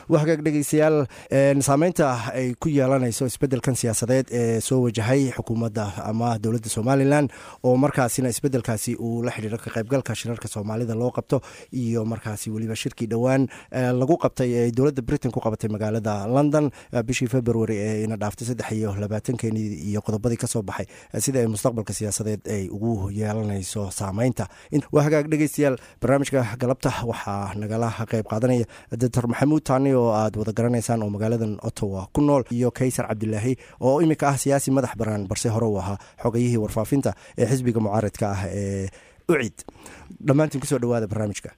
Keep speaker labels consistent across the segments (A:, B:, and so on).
A: waa hagaag dhegeystayaal saameynta ay ku yeelanayso isbedelkan siyaasadeed ee soo wajahay xukuumadda ama dowladda somalilan oo markaasina isbedelkaasi uu la xidhiiro ka qaybgalka shirarka soomaalida loo qabto iyo markaasi weliba shirkii dhowaan lagu qabtay ee dowladda britain ku qabatay magaalada london bishii february ee ina dhaaftay saddex iyo labaatankeenii iyo qodobadii kasoo baxay sida ay mustaqbalka siyaasadeed ay ugu yeelanayso saameynta waa hagaag dhegeystayaal barnaamijka galabta waxaa nagala qayb qaadanaya doctor maxamuud taani oo aad wada garanaysaan oo magaaladan ottawa ku nool iyo kaysar cabdilaahi oo iminka ah siyaasi madax banaan balse hore uu ahaa xogayihii warfaafinta ee xisbiga mucaaradka ah ee ucid dhammaantiin kusoo dhawaada barnaamijka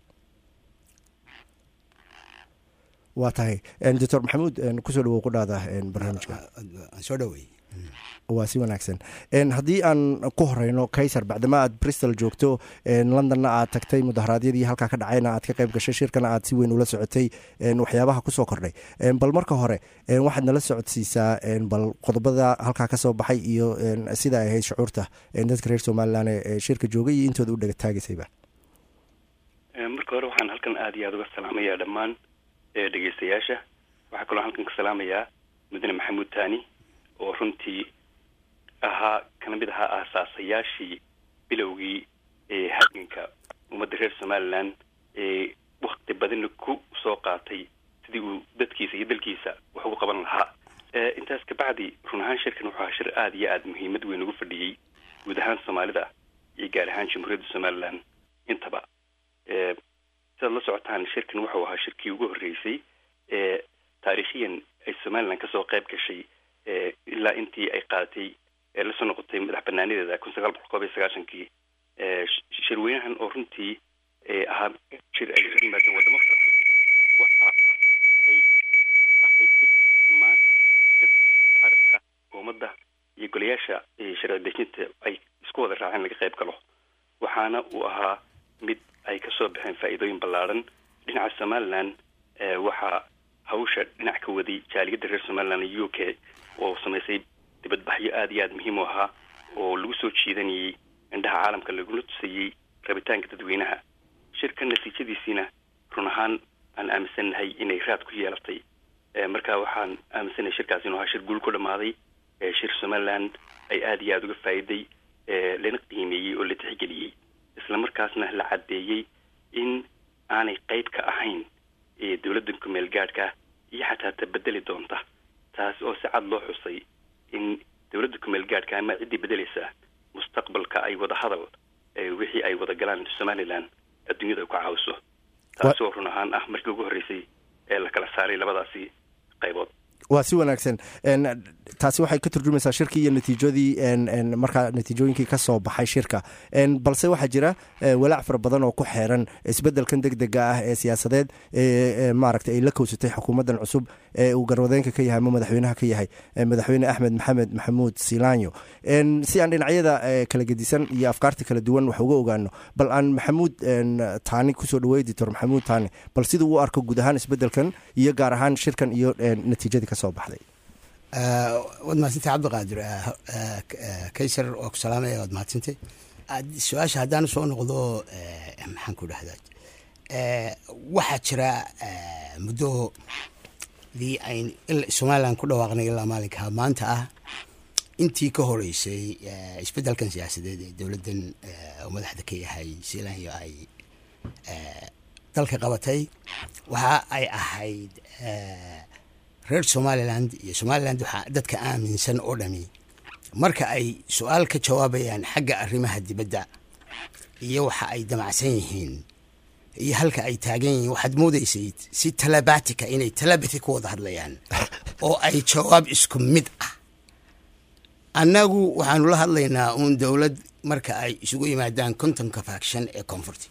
A: waa tahay doctor maxamuud kusoo dhawow qudhaada barnaamijka
B: soo dhawey
A: waa si wanaagsan haddii aan ku horeyno kaysar bacdama aad bristol joogto londonna aad tagtay mudaharaadyadii halkaa ka dhacayna aad ka qayb gashay shirkana aad si weyn ula socotay waxyaabaha kusoo kordhay bal marka hore waxaad nala socodsiisaa bal qodobada halkaa kasoo baxay iyo sida ay ahayd shucuurta dadka reer somalilan ee shirka joogay iyo intooda u dhegataagaysayba
C: marka hore waxaan halkan aada iyo aada uga salaamayaa dhammaan dhegeystayaasha waxaa kaloo halkan ka salaamayaa mudane maxamuud taani oo runtii ahaa kana mid ahaa aasaasayaashii bilowgii ee halganka ummadda reer somalilan ee wakti badanna ku soo qaatay sidii uu dadkiisa iyo dalkiisa wax ugu qaban lahaa intaas kabacdi run ahaan shirkan wuxuu ahaa shir aada iyo aada muhiimad weyn ugu fadhiyey guud ahaan soomaalida iyo gaar ahaan jamhuuriyadda somalilan intaba sidaad la socotaan shirkan wuxuu ahaa shirkii ugu horreysay ee taariikhiyan ay somalilan kasoo qayb gashay ilaa intii ay qaadatay ee lasoo noqotay madax banaanadeeda kun sagaal boqol koob iyo sagaashankii shirweynahan oo runtii ahaa shir ay ka yimaadeen wadamo kala waxa ay ahayd dhammaan arabka ummadda iyo golayaasha sharci dejinta ay isku wada raaceen laga qayb galo waxaana uu ahaa mid ay kasoo baxeen faa'iidooyin ballaaran dhinaca somalilan waxaa hawsha dhinac ka waday jaaliyadda reer somalilan iyo u k oo samaysay dibadbaxyo aada iyo aada muhiim u ahaa oo lagu soo jiidanayay indhaha caalamka lagula tusayey rabitaanka dadweynaha shirka natiijadiisiina run ahaan aan aaminsannahay inay raad ku yeelatay marka waxaan aaminsannahay shirkaasi inuu ahaa shir guul ku dhammaaday shir somalilan ay aada iyo aada uga faa'iiday lana qiimeeyey oo la tixgeliyey isla markaasna la caddeeyey in aanay qayb ka ahayn dowladda kumeel gaadhka iyo xataa ta bedeli doonta taas oo si cad loo xusay in dowladda kumeel gaadhka ama ciddii bedelaysa mustaqbalka ay wada hadal wixii ay wada galaan somalilan adduunyada ku caawiso taas oo run ahaan ah markii ugu horreysay ee la kala saaray labadaasi qaybood
A: waa si wanaagsan taasi waxay ka turjumaysaa shirkii iyo natiijadii markaa natiijooyinkii ka soo baxay shirka balse waxaa jira walaac fara badan oo ku xeeran isbedelkan deg dega ah ee siyaasadeed maaragtay ay la kowsatay xukuumaddan cusub ee uu garwadeenka ka yahay ama madaxweynaha ka yahay madaxweyne axmed maxamed maxamuud silaanyo si aan dhinacyada kala gedisan iyo afkaarta kala duwan wax uga ogaano bal aan maxamuud taani kusoo dhawey doctor maxamuud taani bal siduu u arko guud ahaan isbedelkan iyo gaar ahaan shirkan iyo natiijadii kasoo baxday
B: waad mahadsantay cabdiqaadir kaysar waa ku salaamaya waad mahadsantay su-aasha haddaan soo noqdo maxaan ku dhahdaa waxaa jira muddo dii ayn somalilan ku dhawaaqnay ilaa maalinka maanta ah intii ka horeysay isbedelkan siyaasadeed ee dowladdan oo madaxda ka yahay selanyo ay dalka qabatay waxa ay ahayd reer somaliland iyo somaliland waxaa dadka aaminsan oo dhami marka ay su-aal ka jawaabayaan xagga arrimaha dibadda iyo waxa ay damacsan yihiin iyo halka ay taagan yihiin waxaad moodaysay si talabatika inay talabati ku wada hadlayaan oo ay jawaab isku mid ah annagu waxaanu la hadlaynaa uun dowlad marka ay isugu yimaadaan contonka faction ee conforty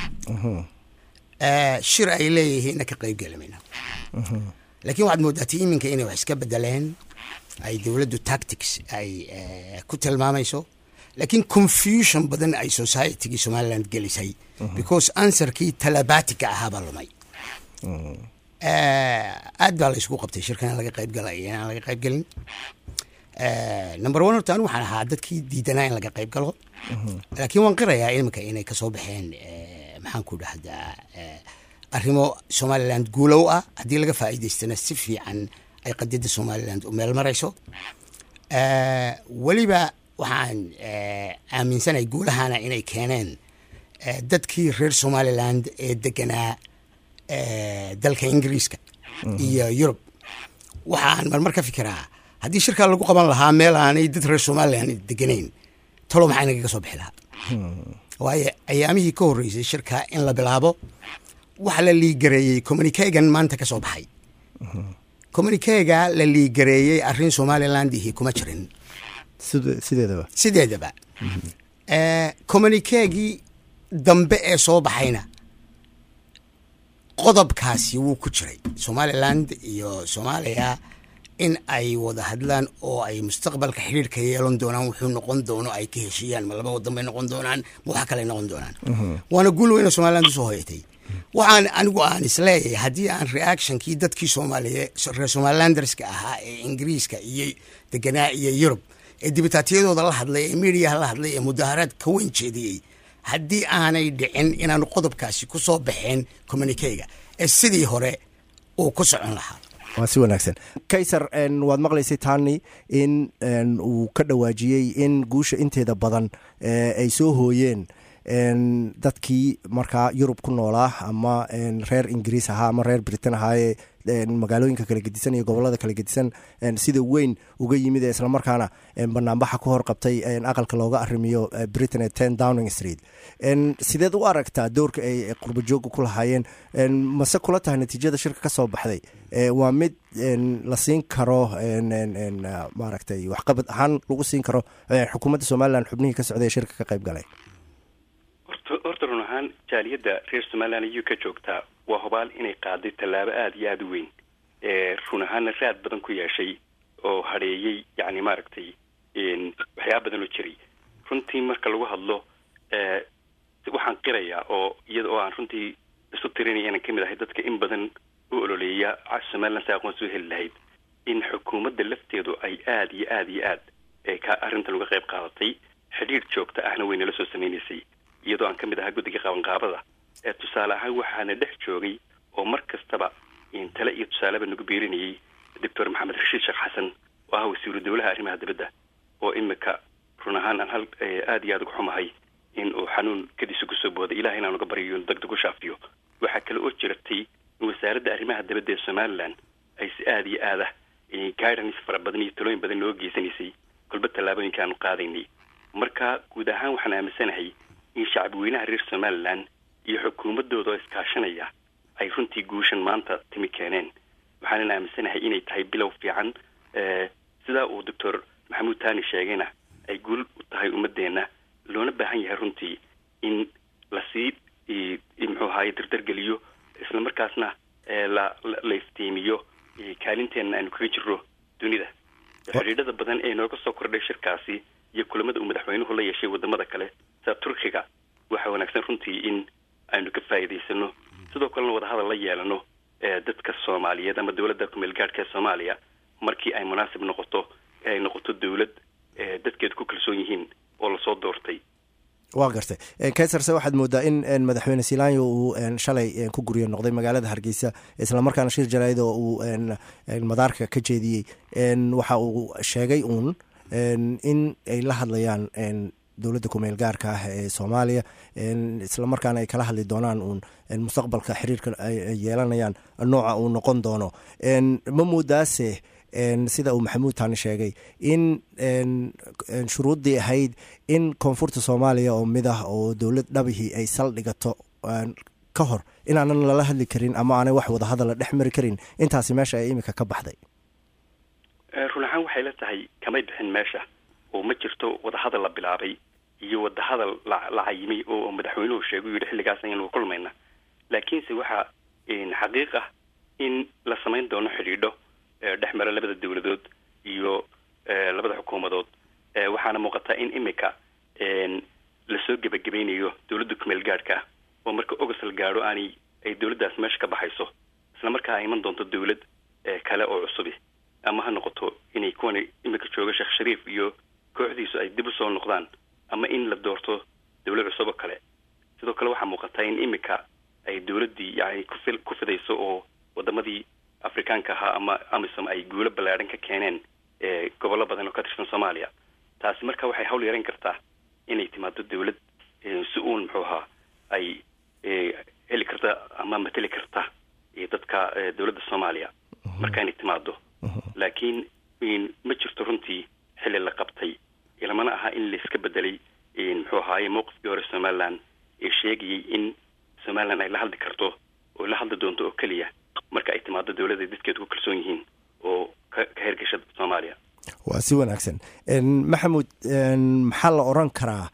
B: shir ay leeyihiinna ka qayb gelamayna laakiin waxaad moodaatay iminka inay wax iska bedeleen ay dowladdu tactics ay ku tilmaamayso laakiin confusion badan ay societygii somaliland gelisay because answerkii talabatika ahaabaa lumay aad baa la isugu qabtay shirkan in laga qayb gala iyo inaan laga qayb gelin number one horta anigu waxaan ahaa dadkii diidanaa in laga qayb galo laakiin waan qirayaa iminka inay kasoo baxeen maxaan ku dhahdaa arrimo somaliland guulow ah haddii laga faa'iidaystana si fiican ay qadiyadda somaliland u meel marayso weliba waxaan aaminsanahay guulahana inay keeneen dadkii reer somaliland ee deganaa dalka ingiriiska iyo yurub waxaan marmar ka fikiraa haddii shirkaa lagu qaban lahaa meel aanay dad reer somaliland deganayn talo maxaa inagaga soo bixi lahaa waayo ayaamihii ka horreysay shirkaa in la bilaabo waxa la liigareeyey communikegan maanta ka soo baxay communikega la liigareeyey arrin somalilandihii kuma jirin
A: sideedaba
B: sideedaba communikegii dambe ee soo baxayna qodobkaasi wuu ku jiray somaliland iyo soomaaliya in ay wada hadlaan oo ay mustaqbalka xidhiirka yeelan doonaan wuxuu noqon doono ay ka heshiiyaan ma laba wadan bay noqon doonaan ma waxa kale noqon doonaan waana guul weyna somaliland usoo hoyatay waxaan anigu aan isleeyahay haddii aan reactionkii dadkii soomaaliye reer somalilanderska ahaa ee ingiriiska iyo deganaa iyo yurub ee dibitaatiyadooda la hadlay ee mediaha la hadlay ee mudaharaad ka weyn jeediyey haddii aanay dhicin inaanu qodobkaasi ku soo baxeen communikeyga ee sidii hore uu ku socon lahaa
A: waa si wanaagsan kaysar waad maqlaysay tani in uu ka dhawaajiyey in guusha inteeda badan ay soo hooyeen dadkii markaa yurub ku noolaa ama reer ingiriis ahaa ama reer britain ahaayee magaalooyinka kala gedisan iyo gobolada kala gedisan sida weyn uga yimid ee islamarkaana banaanbaxa ku horqabtay aqalka looga arimiyo britain ee ten downing street sideed u aragtaa doorka ay qurbajooga ku lahaayeen mase kula tahay natiijada shirka ka soo baxday waa mid la siin karo maaragtay waxqabad ahaan lagu siin karo xukuumadda somalilan xubnihii ka socday ee shirka ka qayb galay
C: horta run ahaan jaaliyadda reer somaliland iyu ka joogtaa waa hubaal inay qaaday tallaabo aada iyo aada u weyn run ahaanna raad badan ku yeeshay oo hadheeyey yacni maaragtay waxyaaba badan oo jiray runtii marka lagu hadlo waxaan qirayaa oo iyada oo aan runtii isu tirinaya inaan kamid ahay dadka in badan u ololeeya somaliland si aqoonsi u heli lahayd in xukuumadda lafteedu ay aada iyo aada iyo aad ka arrintan uga qayb qaadatay xidhiidh joogta ahna way nala soo sameynaysay iyadoo aan ka mid ahaa guddiga qabanqaabada ee tusaale ahaan waxaana dhex joogay oo mar kastaba tale iyo tusaaleba nagu biirinayay doctor maxamed rashiid sheekh xasan oo ah wasiiru dowlaha arrimaha dibadda oo imika run ahaan aan hal aada iyo aada uga xumahay in uu xanuun kadiisa kusoo booday ilahay inaan uga baryo inu degdeg u shaafiyo waxaa kale oo jiratay in wasaaradda arrimaha dibadda ee somaliland ay si aada iyo aada guidance fara badan iyo talooyin badan noo geysanaysay kolba tallaabooyinka aanu qaadaynay marka guud ahaan waxaan aaminsanahay in shacbi weynaha reer somaliland iyo xukuumadooda oo iskaashanaya ay runtii guushan maanta timi keeneen waxaanan aaminsanahay inay tahay bilow fiican sidaa uu doctor maxamuud tani sheegayna ay guul u tahay ummadeenna loona baahan yahay runtii in lasii muxuu ahaye dardargeliyo isla markaasna la la iftiimiyo kaalinteenna aanu kaga jirro dunida xidhiidhada badan ee nooga soo kordhay shirkaasi iyo kulamada uu madaxweynuhu la yeeshay wadamada kale sida turkiga waxaa wanaagsan runtii in aynu ka faa'iidaysano sidoo kalena wadahadal la yeelano dadka soomaaliyeed ama dowladda kumeel gaadhka ee soomaaliya markii ay munaasib noqoto ee ay noqoto dowlad dadkeedu ku kalsoon yihiin oo lasoo doortay
A: waa gartay kaysarse waxaad moodaa in madaxweyne silanyo uu shalay ku guryo noqday magaalada hargeysa islamarkaana shir jaraa'id oo uu madaarka ka jeediyey waxa uu sheegay uun in ay la hadlayaan dowladda kumeel gaarka ah ee soomaaliya islamarkaana ay kala hadli doonaan uun mustaqbalka xiriirka ay yeelanayaan nooca uu noqon doono ma moodaase sida uu maxamuud tani sheegay in shuruuddii ahayd in koonfurta soomaaliya oo mid ah oo dowlad dhabihii ay saldhigato ka hor inaanan lala hadli karin ama aanay wax wadahadal la dhex mari karin intaasi meesha ay imika ka baxday
C: run ahaan waxay la tahay kamay bixin meesha oo ma jirto wadahadal la bilaabay iyo wadahadal la cayimay oo madaxweynuhu sheegay u yidhi xilligaas ayanu kulmayna laakiinse waxaa xaqiiq ah in la samayn doono xidhiidho dhex mara labada dowladood iyo labada xukuumadood waxaana muuqataa in imika lasoo gebagabaynayo dowladda kumeel gaadhka oo marka ogos la gaadho aanay ay dowladdaas meesha ka baxayso isla markaa ay iman doonto dowlad kale oo cusubi ama ha noqoto inay kuwan imika jooga sheekh shariif iyo kooxdiisu ay dib usoo noqdaan ama in la doorto dowlad cusub oo kale sidoo kale waxaa muuqataa in imika ay dowladdii yani kufi ku fidayso oo wadamadii afrikaanka ahaa ama amisom ay guulo ballaadhan ka keeneen gobollo badan oo ka tirsan soomaaliya taasi marka waxay hawl yaran kartaa inay timaado dawlad si uun muxuu ahaa ay heli karta ama mateli karta dadka dowladda soomaaliya marka inay timaado laakiin ma jirto runtii xilli la qabtay ilamana aha in laiska bedelay muxuu ahaaye mowqifkii hore somaliland ee sheegayay in somaliland ay la hadli karto oo la hadli doonto oo keliya marka ay timaado dowladda dadkeedu ku kalsoon yihiin oo ka ka hergasha soomaaliya
A: waa si wanaagsan maxamuud maxaa la oran karaa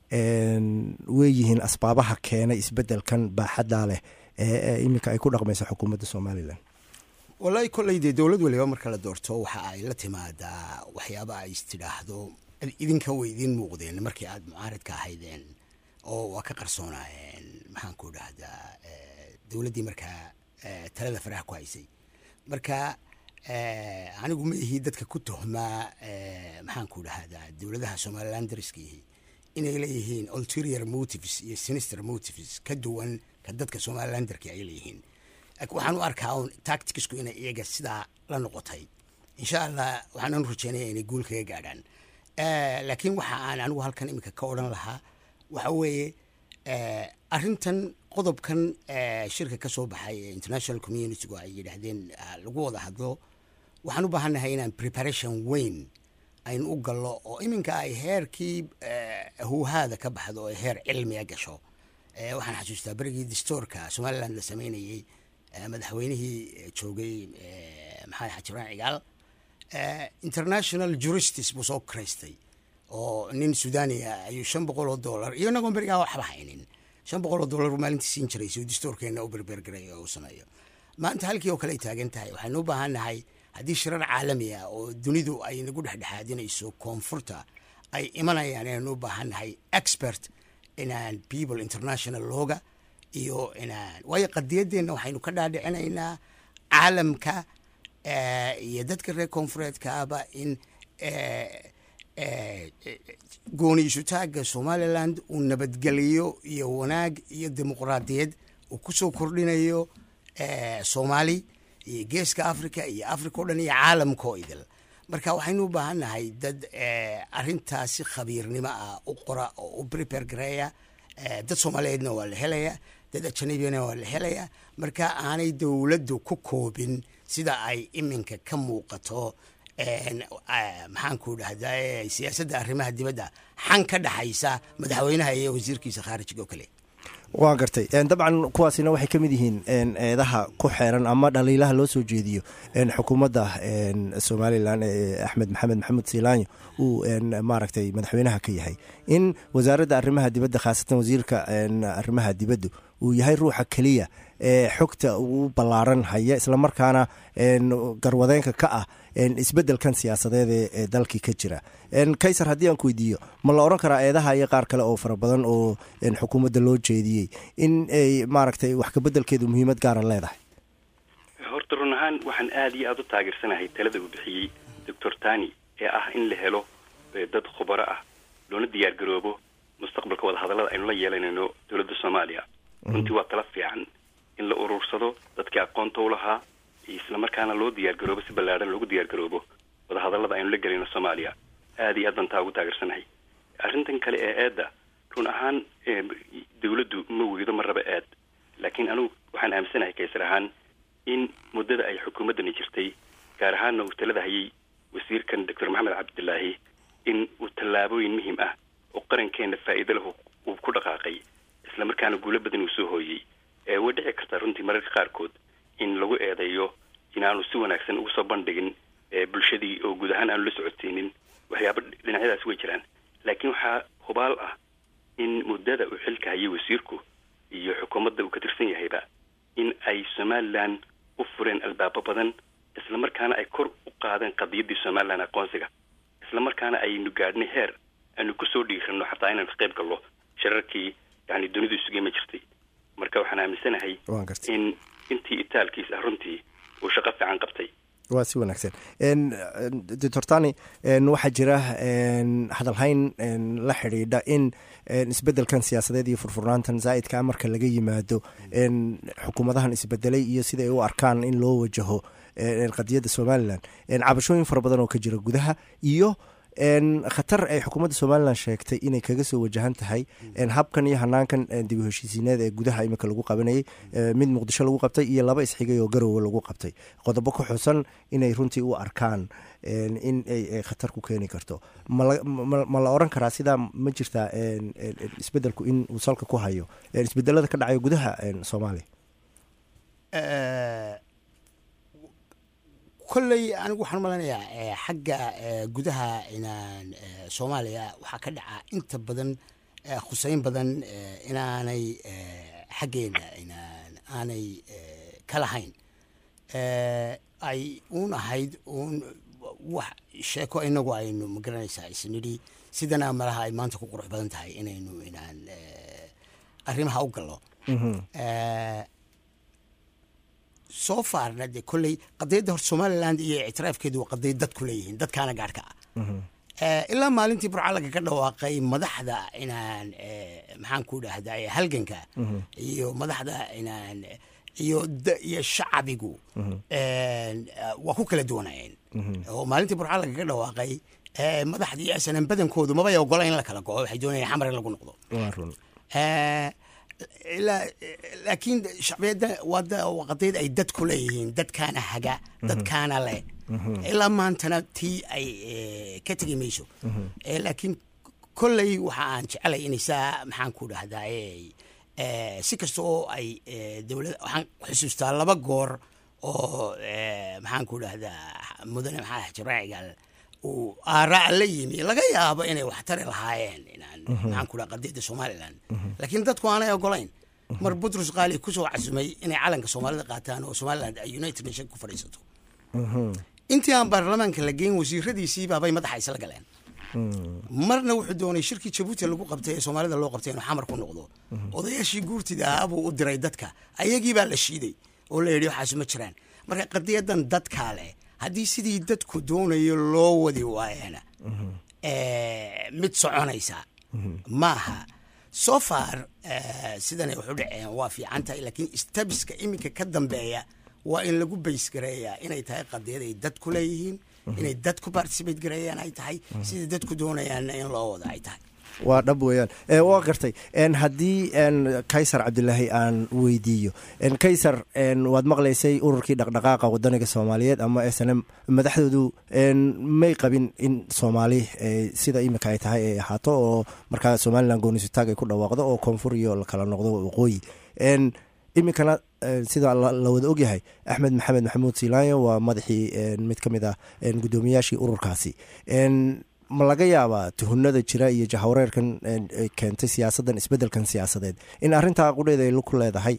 A: weeyihiin asbaabaha keenay isbedelkan baaxaddaa leh ee iminka ay ku dhaqmayso xukuumadda somalilan
B: wallahi kolley dee dowlad waliba marka la doorto waxa ay la timaadaa waxyaaba ay istidhaahdo idinka way idiin muuqdeen markii aada mucaaridka ahaydeen oo waa ka qarsoonaayeen maxaan ku dhahdaa dowladdii markaa talada faraha ku haysay marka anigu ma ihii dadka ku tuhmaa maxaan ku dhahdaa dowladaha somaliland dariskiihi inay leeyihiin ulterior motives iyo sinister motives ka duwan ka dadka somalilanderki ay leeyihiin waxaan u arkaa un tacticsku inay iyaga sidaa la noqotay insha allah waxaanan rajeynaya inay guul kaga gaadhaan laakiin waxa aan anigu halkan iminka ka odhan lahaa waxa weeye arrintan qodobkan shirka ka soo baxay ee international communitygu ay yidhaahdeen lagu wada hadlo waxaan u baahannahay inaan preparation weyn aynu u gallo oo iminka ay heerkii huuhaada ka baxdo oo heer cilmiga gasho waxaan xasuustaa berigii distoorka somaliland la sameynayey madaxweynihii joogay maxamed xajiraan cigaal international juristis buu soo karaystay oo nin sudaaniya ayuu shan boqol oo dollar iyo inagoon berigaa waxba haynin shan boqol oo dollar buu maalintii siin jiray si uu distoorkeenna u berbergaray oo u sameeyo maanta halkii oo kale ay taagan tahay waxaynu u baahan nahay haddii shirar caalami ah oo dunidu ay nagu dhexdhexaadinayso koonfurta ay imanayaan inaynu u baahan nahay expert inaan people international looga iyo inaan waayo qadiyadeenna waxaynu ka dhaadhicinaynaa caalamka iyo dadka reer koonfureedka ahba in gooniisutaagga somaliland uu nabadgeliyo iyo wanaag iyo dimuqraadiyad uu kusoo kordhinayo soomaali iyo geeska africa iyo africa o dhan iyo caalamka oo idil marka waxaynu u baahan nahay dad arintaasi khabiirnimo ah u qora oo u prepare gareeya dad soomaaliyeedna waa la helaya dad ajanabiyana waa la helaya marka aanay dowladdu ku koobin sida ay iminka ka muuqato maxaan ku dhahdaa siyaasadda arrimaha dibadda xan ka dhaxaysa madaxweynaha iyo wasiirkiisa khaarijiga oo kale
A: waa gartay dabcan kuwaasina waxay ka mid yihiin eedaha ku xeeran ama dhaliilaha loo soo jeediyo xukuumadda somalilan ee axmed maxamed maxamuud siilaanyo uu maaragtay madaxweynaha ka yahay in wasaaradda arrimaha dibadda khaasatan wasiirka arrimaha dibaddu uu yahay ruuxa keliya ee xogta ugu ballaaran haya islamarkaana garwadeenka ka ah isbedelkan siyaasadeed ee dalkii ka jira kaysar haddii aan ku weydiiyo ma la odhan karaa eedaha iyo qaar kale oo fara badan oo xukuumadda loo jeediyey in ay maaragtay wax kabedelkeedu muhiimad gaara leedahay
C: horta run ahaan waxaan aada iyo aada u taageersanahay talada uu bixiyey doctor tani ee ah in la helo dad khubaro ah loona diyaar garoobo mustaqbalka wadahadallada aynu la yeelanayno dowladda soomaaliya runtii waa tala fiican in la urursado dadkii aqoonta u lahaa isla markaana loo diyaar garoobo si ballaadhan loogu diyaar garoobo wadahadallada aynu la gelayno soomaaliya aada iyo aad baan taa ugu taageersanahay arrintan kale ee eedda run ahaan dawladdu ma weydo ma raba eed laakiin anugu waxaan aaminsanahay kaysar ahaan in muddada ay xukuumaddani jirtay gaar ahaanna uu talada hayay wasiirkan doctor maxamed cabdilaahi in uu tallaabooyin muhim ah oo qarankeenna faa'iido lahu uu ku dhaqaaqay isla markaana guulo badan uu soo hooyey ee way dhici kartaa runtii mararka qaarkood in lagu eedeeyo inaanu si wanaagsan ugu soo bandhigin bulshadii oo guud ahaan aanu la socodsiinin waxyaaba dhinacyadaas way jiraan laakiin waxaa hubaal ah in muddada uu xilka hayay wasiirku iyo xukuumadda uu ka tirsan yahayba in ay somalilan u fureen albaabo badan isla markaana ay kor u qaadeen qadiyaddii somalilan aqoonsiga isla markaana aynu gaadhnay heer aanu kusoo dhiirano xataa inaan ka qayb gallo shirarkii yani dunidu isugeyma jirtay marka waxaan aaminsanahay in intii itaalkiis ah runtii uu shaqo fiican qabtay
A: waa si wanaagsan doctor tani waxaa jira hadalhayn la xidhiidha in isbedelkan siyaasadeed iyo furfurnaantan zaa'idkaa marka laga yimaado xukuumadahan isbedelay iyo sida ay u arkaan in loo wajaho qadiyadda somalilan cabashooyin fara badan oo ka jira gudaha iyo khatar ay xukuumadda somalilan sheegtay inay kaga soo wajahan tahay habkan iyo hanaankan dib u heshiisiineed ee gudaha imika lagu qabanayay mid muqdisho lagu qabtay iyo laba isxigay oo garowe lagu qabtay qodobo ku xusan inay runtii u arkaan in ay khatar ku keeni karto ma la oran karaa sidaa ma jirtaa isbedelku in uu salka ku hayo isbedelada ka dhacayo gudaha soomaaliya
B: kolley anigu waxaan malanayaa xagga gudaha inaan soomaaliya waxaa ka dhaca inta badan khuseyn badan inaanay xaggeena inaan aanay ka lahayn ay uun ahayd uun wax sheeko inagu aynu magaranaysaa isnidhi sidana malaha ay maanta ku qurux badan tahay inaynu inaan arrimaha u gallo soo faarna dee kolley qadiyadda hor somaliland iyo ictiraafkeedu waa qadiyad dadku leeyihiin dadkaana gaarhka ah ilaa maalintii burcalaga ka dhawaaqay madaxda inaan maxaan ku dhahdaa halganka iyo madaxda inaan iyo iyo shacabigu waa ku kala duwanayeen oo maalintii burcalaga ka dhawaaqay madaxdii asanan badankoodu mabay ogola in la kala go'o waxay doonayaan xamar in lagu noqdo laakiin shacbiyadda waa qadiyad ay dadku leeyihiin dadkaana haga dadkaana leh ilaa maantana tii ay ka tegi mayso laakiin kolley waxa aan jecelay inaysaa maxaan ku dhahdaa si kasta oo ay dowlad waxaan xusuustaa laba goor oo maxaan ku dhahdaa mudane maxaa jibraacigal uu aaraa la yimi laga yaabo inay wax tari lahaayeen inaan maxaan ku dhaha qadiyadda somaliland laakiin dadku aanay ogolayn mar butrus qaali kusoo casumay inay calanka soomaalida qaataan oo somaliland ay united nation ku fadhiisato intii aan baarlamaanka la geyn wasiiradiisii baabay madaxa isla galeen marna wuxuu doonay shirkii jabuuti lagu qabtay ee soomaalida loo qabtay inuu xamar ku noqdo odayaashii guurtida ahaa buu u diray dadka ayagii baa la shiiday oo la yidhi waxaas ma jiraan marka qadiyadan dadkaa leh haddii sidii dadku doonayo loo wadi waayana mid soconaysa maaha so far sidanay waxu dhaceen waa fiican tahay laakiin stabiska iminka ka dambeeya waa in lagu baysgareeyaa inay tahay qadiyad ay dadku leeyihiin inay dadku participate gareeyaan ay tahay sidai dadku doonayaanna in loo wada ay tahay
A: waa dhab weeyaan waa gartay haddii kaysar cabdilaahi aan weydiiyo kaysar waad maqlaysay ururkii dhaqdhaqaaqa wadaniga soomaaliyeed ama s n m madaxdoodu may qabin in soomaali sida imika ay tahay ay ahaato oo markaa somalilan goonisutaag ay ku dhawaaqdo oo koonfur iyo lakala noqdo waqooyi iminkana sida la wada ogyahay axmed maxamed maxamuud silaanyo waa madaxii mid ka mid ah guddoomiyaashii ururkaasi ma laga yaabaa tuhunada jira iyo jahwareerkan keentay siyaasaddan isbedelkan siyaasadeed in arrintaa qudheeda ay ku leedahay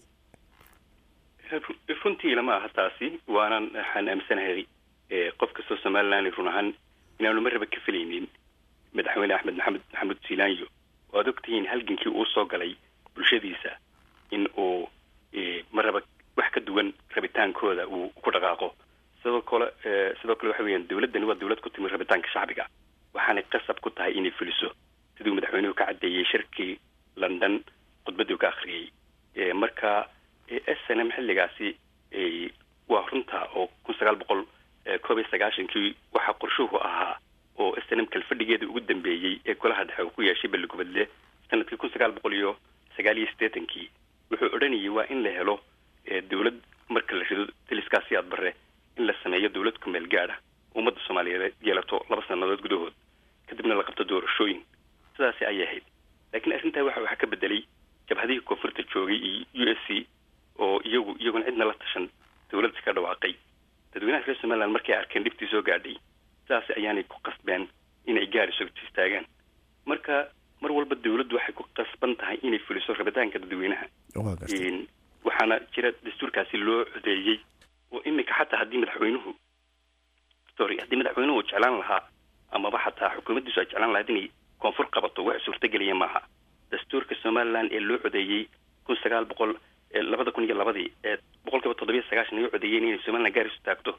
C: runtii lama aha taasi waanan waxaan aaminsanahay qof kastoo somaliland run ahaan inaanu marraba ka felaynin madaxweyne axmed maxamed maxamuud silaanyo oo ad ogtihiin halgankii uu soo galay bulshadiisa in uu marraba wax ka duwan rabitaankooda uu ku dhaqaaqo sidoo kale sidoo kale waxa weeyaan dowladdani waa dowlad ku timi rabitaanka shacbiga waxaanay qasab ku tahay inay fuliso siduu madaxweynuhu ka caddeeyey shirkii london khudbaddii ka akhriyey marka s n m xilligaasi waa runta oo kun sagaal boqol koob iyo sagaashankii waxaa qorshuhu ahaa oo s n m kalfadhigeeda ugu dambeeyey ee golaha dhexe uu ku yeeshay balligubadle sanadkii kun sagaal boqol iyo sagaal iyo siddeetankii wuxuu odhanayay waa in la helo dowlad marka la rido taliskaasi aad bare in la sameeyo dowlad ku meel gaadha ummadda soomaaliyeed yeelato laba sannadood gudahood kadibna la qabto doorashooyin sidaasi ayay ahayd laakiin arrintaa waxa waxaa ka bedelay jabhadihii koonfurta joogay iyo u s c oo iyagu iyaguna cidna la tashan dowladda ka dhawaaqay dadweynaha reer somaliland markay arkeen dhibtii soo gaadhay sidaasi ayaanay ku qasbeen inay gaariso istaagaan marka mar walba dowladdu waxay ku qasban tahay inay fuliso rabitaanka dadweynaha waxaana jira dastuurkaasi loo codeeyey oo iminka xataa haddii madaxweynuhu sorry haddii madaxweynuhu jeclaan lahaa amaba xataa xukuumaddiisu ay jeclaan lahayd inay koonfur qabato wax suurtagelaya maaha dastuurka somaliland ee loo codeeyey kun sagaal boqol labada kun iyo labadii ee boqol kiiba toddobiyo sagaashan ay u codeeyeen inay somaliland gaaris taagto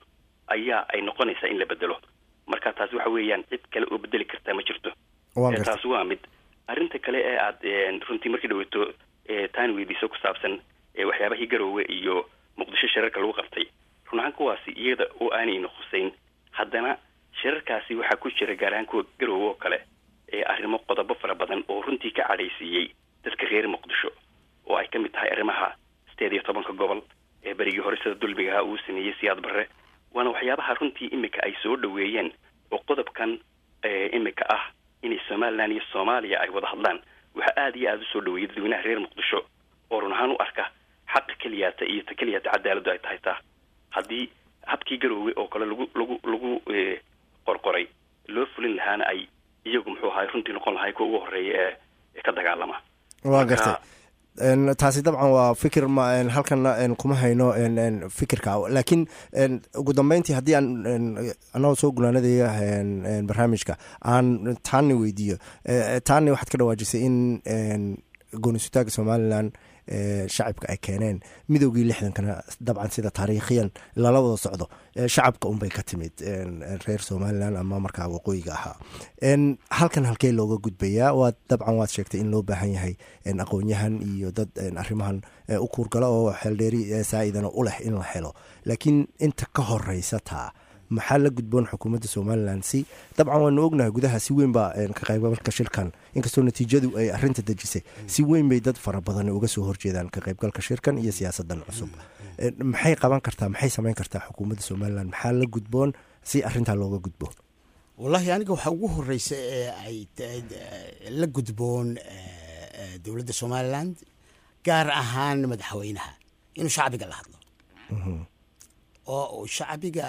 C: ayaa ay noqonaysaa in la bedelo marka taasi waxa weeyaan cid kale oo bedeli kartaa ma jirto taasi waa mid arrinta kale ee aad runtii markii dhaweeto taani weydiiso ku saabsan waxyaabahii garoowe iyo muqdisho shirarka lagu qabtay run ahaan kuwaasi iyada oo aanayna khuseyn haddana shirarkaasi waxaa ku jira gaar ahaan kuwa garoowe oo kale arrimo qodobo fara badan oo runtii ka cadhaysiiyey dadka reer muqdisho oo ay ka mid tahay arrimaha sideed iyo tobanka gobol ee berigii hore sida dulmigaha uu sameeyey siyaad barre waana waxyaabaha runtii imika ay soo dhaweeyeen oo qodobkan imika ah inay somalilan iyo soomaaliya ay wada hadlaan waxaa aada iyo aada usoo dhaweeyay dadweynaha reer muqdisho oo run ahaan u arka xaqa keliyaata iyo ta keliyaata cadaaladdu ay tahay taa haddii habkii garoowe oo kale lagu lagu lagu qorqoray loo fulin lahaana ay iyagu muxuu ahay runtii noqon lahay kuwa ugu horeeya ee ka dagaalama
A: waa gartay taasi dabcan waa fikir ma halkana kuma hayno fikirka laakiin ugu dambeyntii haddii aan anagoo soo gunaanadaya barnaamijka aan taani weydiiyo taani waxaad ka dhawaajisay in goonisutaaga somalilan shacabka ay keeneen midoogii lixdankana dabcan sida taariikhiyan lala wada socdo shacabka unbay ka timid reer somalilan ama markaa waqooyiga ahaa halkan halkee looga gudbayaa waa dabcan waad sheegtay in loo baahan yahay aqoon-yahan iyo dad arrimahan u kuurgala oo xeeldheeri saa-idana u leh in la helo laakiin inta ka horeysa taa maxaa la gudboon xukuumadda somalilan si dabcan waanu ognahay gudaha si weyn baa ka qaybgalka shirkan inkastoo natiijadu ay arinta dejisay si weyn bay dad fara badan uga soo horjeedaan ka qaybgalka shirkan iyo siyaasadan cusub maxay qaban kartaa maxay samayn kartaa xukuumadda somalilan maxaa la gudboon si arintaa looga gudbo
B: wallaahi aniga waxaa ugu horeysa ee ay la gudboon dowladda somalilan gaar ahaan madaxweynaha inuu shacbiga la hadlo oo uu shacbiga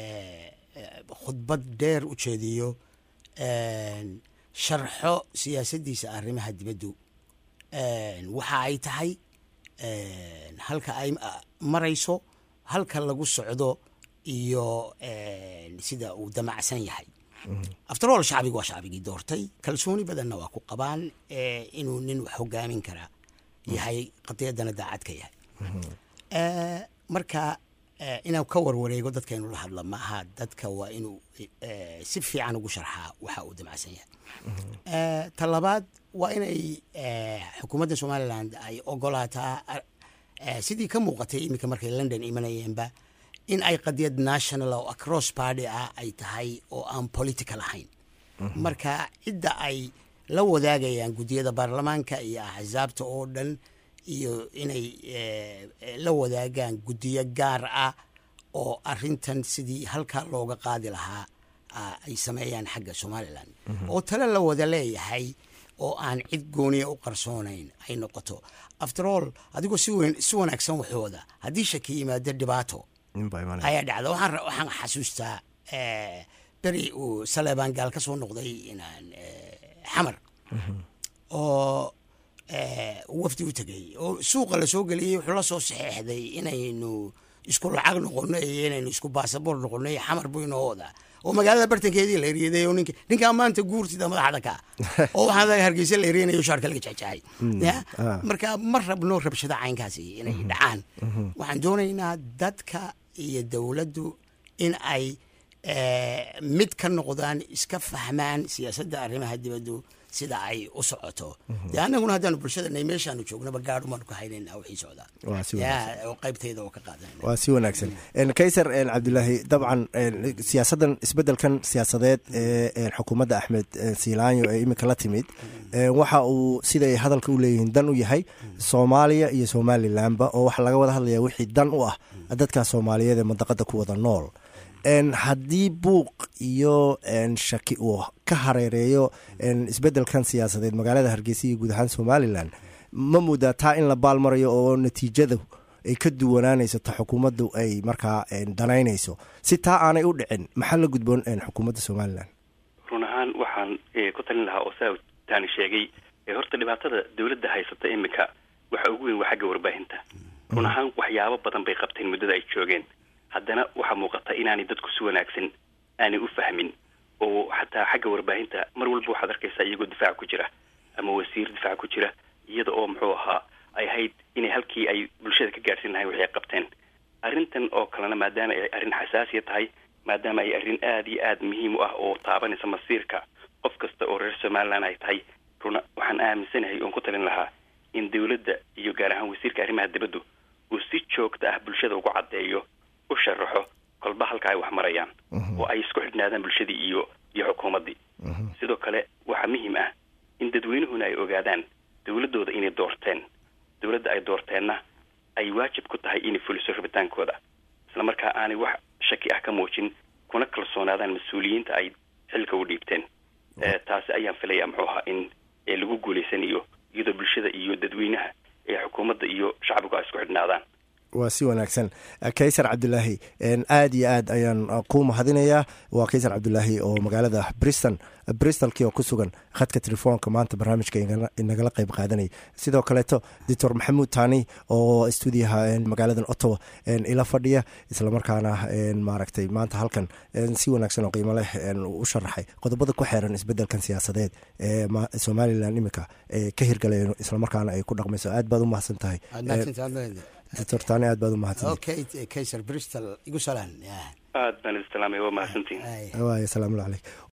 B: khudbad dheer u jeediyo sharxo siyaasaddiisa arrimaha dibaddu waxa ay tahay halka ay marayso halka lagu socdo iyo sida uu damacsan yahay afterall shacbiga waa shacbigii doortay kalsooni badanna waa ku qabaan inuu nin wax hogaamin karaa yahay qadiyaddana daacad ka yahay marka inuu ka warwareego dadka inuu la hadla maaha dadka waa inuu si fiican ugu sharxaa waxa uu damacsan yahay ta labaad waa inay xukuumadda somalilan ay ogolaataa sidii ka muuqatay iminka markay london imanayeenba in ay qadiyad national oo across party ah ay tahay oo aan political ahayn marka cidda ay la wadaagayaan guddiyada baarlamaanka iyo axsaabta oo dhan iyo inay la wadaagaan guddiyo gaar ah oo arintan sidii halkaa looga qaadi lahaa ay sameeyaan xagga somalilan oo tale la wada leeyahay oo aan cid gooniya u qarsoonayn ay noqoto after all adigoo si weyn si wanaagsan waxooda haddii shaki yimaado dhibaato ayaa dhacda waxaan xasuustaa beri uu saleebaan gaal ka soo noqday inaan xamar oo wafdi u tegay oo suuqa la soo geliyey wuxuu la soo saxeexday inaynu isku lacag noqono iyo inaynu isku baasaboor noqono iyo xamar buu inoo wadaa oo magaalada bartankeedii la eriyaday oo nink ninkaa maanta guurtida madaxda ka oo waxaa hargeysa la eriyanayo shaarka laga jexjaxay marka ma rabno rabshada caynkaasi inay dhacaan waxaan doonaynaa dadka iyo dowladdu in ay mid ka noqdaan iska fahmaan siyaasadda arrimaha dibaddu sida ay u socoto dee annaguna haddaanu bulshadanay meeshaanu joognaba gaadhu maanu ka haynayna wixii socdaa oo qaybtayda oo ka qaadanayna
A: waa si wanaagsan kaysar cabdulaahi dabcan siyaasaddan isbeddelkan siyaasadeed ee xukuumadda axmed siilaanyo ee iminka la timid waxa uu siday hadalka u leeyihiin dan u yahay soomaaliya iyo somalilanba oo waxaa laga wada hadlayaa wixii dan u ah dadka soomaaliyeed ee mandaqada ku wada nool haddii buuq iyo shaki uu ka hareereeyo isbeddelkan siyaasadeed magaalada hargeysa iyo guud ahaan somalilan ma moodaa taa in la baalmarayo oo natiijada ay ka duwanaanayso ta xukuumaddu ay markaa danaynayso si taa aanay u dhicin maxaa la gudboon xukuumadda somalilan
C: run ahaan waxaan ku talin lahaa oo saa taani sheegay horta dhibaatada dowladda haysata iminka waxa ugu weyn waa xagga warbaahinta run ahaan waxyaabo badan bay qabteen muddada ay joogeen haddana waxaa muuqata inaanay dadku si wanaagsan aanay u fahmin oo xataa xagga warbaahinta mar walba waxaad arkaysaa iyagoo difaac ku jira ama wasiir difaac ku jira iyada oo muxuu ahaa ay ahayd inay halkii ay bulshada ka gaadhsiin lahayn waxay qabteen arrintan oo kalena maadaama ay arrin xasaasiya tahay maadaama ay arrin aada iyo aada muhiim u ah oo taabanaysa masiirka qof kasta oo reer somaliland ay tahay runa waxaan aaminsanahay oon ku talin lahaa in dowladda iyo gaar ahaan wasiirka arrimaha dibaddu uu si joogta ah bulshada ugu caddeeyo u sharaxo kolba halka ay wax marayaan oo ay isku xidhnaadaan bulshadii iyo iyo xukuumaddii sidoo kale waxaa muhiim ah in dadweynuhuna ay ogaadaan dowladdooda inay doorteen dowladda ay doorteenna ay waajib ku tahay inay fuliso rabitaankooda isla markaa aanay wax shaki ah ka muujin kuna kalsoonaadaan mas-uuliyiinta ay xilka u dhiibteen taasi ayaan filaya muxuu ahaa in lagu guulaysanayo iyadoo bulshada iyo dadweynaha ee xukuumadda iyo shacbigu ay isku xidhnaadaan
A: waa si wanaagsan kaysar cabdulaahi aad iyo aad ayaan ku mahadinayaa waa kaysar cabdulaahi oo magaalada briston bristolkii oo ku sugan khadka telefoonka maanta barnaamijka inagala qeyb qaadanaya sidoo kaleeto doctor maxamuud tani oo stuudiyaha magaaladan ottawa ila fadhiya islamarkaana maaragtay maanta halkan si wanaagsan oo qiimo leh u sharaxay qodobada ku xeeran isbedelkan siyaasadeed ee somalilan iminka ka hirgalayo islamarkaana ay ku dhaqmayso aad baad u mahadsan tahay doctor tani aad baad u mahadsantahay
B: kaysar bristol igu salaan
C: aad baan idin salaamaya waa mahadsantihin
A: waay asalaamu calayk